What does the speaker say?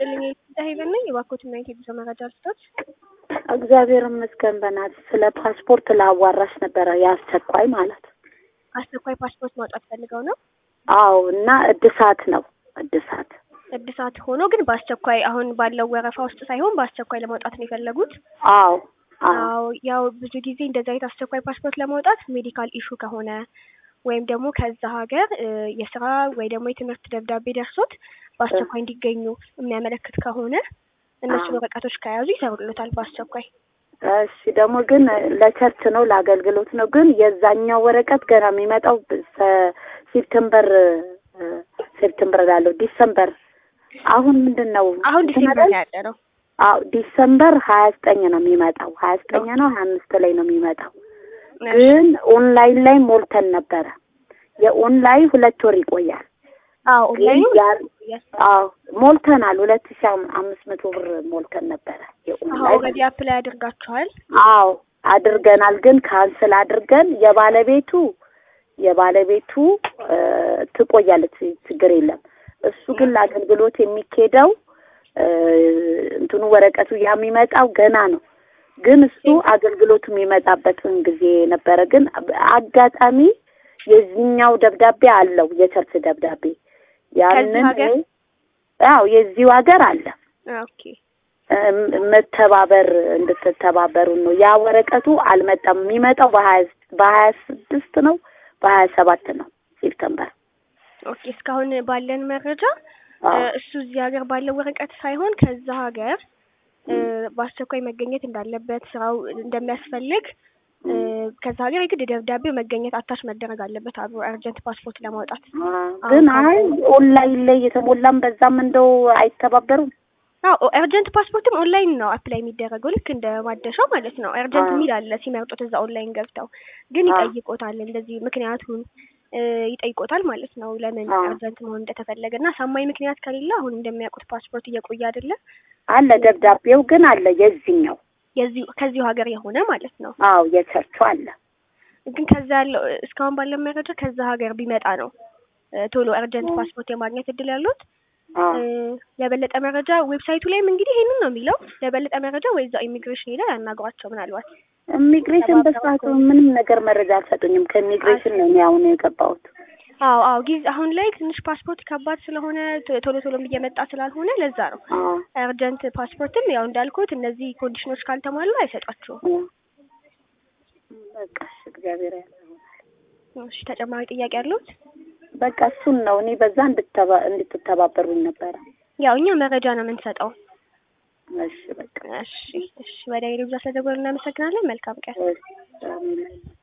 ይስጥልኝ ሄቨን ነኝ። የባኮትና የጉዞ መረጃ ልስጦት። እግዚአብሔር ይመስገን። በናት ስለ ፓስፖርት ላዋራሽ ነበረ የአስቸኳይ ማለት አስቸኳይ ፓስፖርት ማውጣት ፈልገው ነው? አዎ። እና እድሳት ነው እድሳት እድሳት ሆኖ ግን በአስቸኳይ አሁን ባለው ወረፋ ውስጥ ሳይሆን በአስቸኳይ ለማውጣት ነው የፈለጉት? አዎ አዎ ያው ብዙ ጊዜ እንደዚህ አይነት አስቸኳይ ፓስፖርት ለማውጣት ሜዲካል ኢሹ ከሆነ ወይም ደግሞ ከዛ ሀገር የስራ ወይ ደግሞ የትምህርት ደብዳቤ ደርሶት በአስቸኳይ እንዲገኙ የሚያመለክት ከሆነ እነሱ ወረቀቶች ከያዙ ይሰሩልታል በአስቸኳይ። እሺ ደግሞ ግን ለቸርች ነው ለአገልግሎት ነው። ግን የዛኛው ወረቀት ገና የሚመጣው ሴፕተምበር ሴፕተምበር ላለው ዲሰምበር አሁን ምንድን ነው አሁን ዲሴምበር ያለ ነው። አዎ ዲሰምበር ሀያ ዘጠኝ ነው የሚመጣው። ሀያ ዘጠኝ ነው ሀያ አምስት ላይ ነው የሚመጣው። ግን ኦንላይን ላይ ሞልተን ነበረ። የኦንላይን ሁለት ወር ይቆያል። አዎ ኦንላይኑ አዎ ሞልተናል። ሁለት ሺህ አምስት መቶ ብር ሞልተን ነበረ። የኦንላይን ኦልሬዲ አፕላይ አድርጋችኋል? አዎ አድርገናል። ግን ካንስል አድርገን የባለቤቱ የባለቤቱ ትቆያለች፣ ችግር የለም። እሱ ግን ለአገልግሎት የሚኬደው እንትኑ ወረቀቱ ያ የሚመጣው ገና ነው። ግን እሱ አገልግሎቱ የሚመጣበትን ጊዜ ነበረ። ግን አጋጣሚ የዚህኛው ደብዳቤ አለው የቸርች ደብዳቤ ያንን አዎ የዚሁ ሀገር አለ። ኦኬ መተባበር እንድትተባበሩ ነው። ያ ወረቀቱ አልመጣም። የሚመጣው በሀያ በሀያ ስድስት ነው በሀያ ሰባት ነው ሴፕተምበር። ኦኬ እስካሁን ባለን መረጃ እሱ እዚህ ሀገር ባለው ወረቀት ሳይሆን ከዛ ሀገር በአስቸኳይ መገኘት እንዳለበት ስራው እንደሚያስፈልግ ከዛ ሀገር የግድ ደብዳቤው መገኘት አታች መደረግ አለበት አብሮ አርጀንት ፓስፖርት ለማውጣት። ግን አይ ኦንላይን ላይ የተሞላም በዛም እንደው አይተባበሩም። አዎ ኤርጀንት ፓስፖርትም ኦንላይን ነው አፕላይ የሚደረገው ልክ እንደ ማደሻው ማለት ነው። ኤርጀንት የሚል አለ ሲመርጡት እዛ ኦንላይን ገብተው ግን ይጠይቆታል፣ እንደዚህ ምክንያቱን ይጠይቆታል ማለት ነው ለምን ኤርጀንት መሆን እንደተፈለገ እና አሳማኝ ምክንያት ከሌለ አሁን እንደሚያውቁት ፓስፖርት እየቆየ አይደለም አለ ደብዳቤው ግን አለ የዚህኛው የዚሁ ከዚሁ ሀገር የሆነ ማለት ነው። አዎ የቸርቹ አለ ግን ከዛ ያለው እስካሁን ባለው መረጃ ከዛ ሀገር ቢመጣ ነው ቶሎ ኤርጀንት ፓስፖርት የማግኘት እድል ያሉት። ለበለጠ መረጃ ዌብሳይቱ ላይም እንግዲህ ይሄንን ነው የሚለው። ለበለጠ መረጃ ወይ እዛው ኢሚግሬሽን ሄደው ያናግሯቸው። ምናልባት ኢሚግሬሽን በሰዓቱ ምንም ነገር መረጃ አልሰጡኝም። ከኢሚግሬሽን ነው እኔ አሁን የገባሁት። አዎ አዎ ጊዜ አሁን ላይ ትንሽ ፓስፖርት ከባድ ስለሆነ ቶሎ ቶሎም እየመጣ ስላልሆነ ለዛ ነው ኤርጀንት ፓስፖርትም ያው እንዳልኩት እነዚህ ኮንዲሽኖች ካልተሟሉ አይሰጧቸውም። በቃ እግዚአብሔር ያለ እሺ ተጨማሪ ጥያቄ ያሉት? በቃ እሱን ነው እኔ በዛ እንድትተባበሩኝ ነበረ። ያው እኛ መረጃ ነው የምንሰጠው። እሺ በቃ እሺ እሺ። ወደ ሌሎች ስለደወሉ እናመሰግናለን። መልካም ቀን።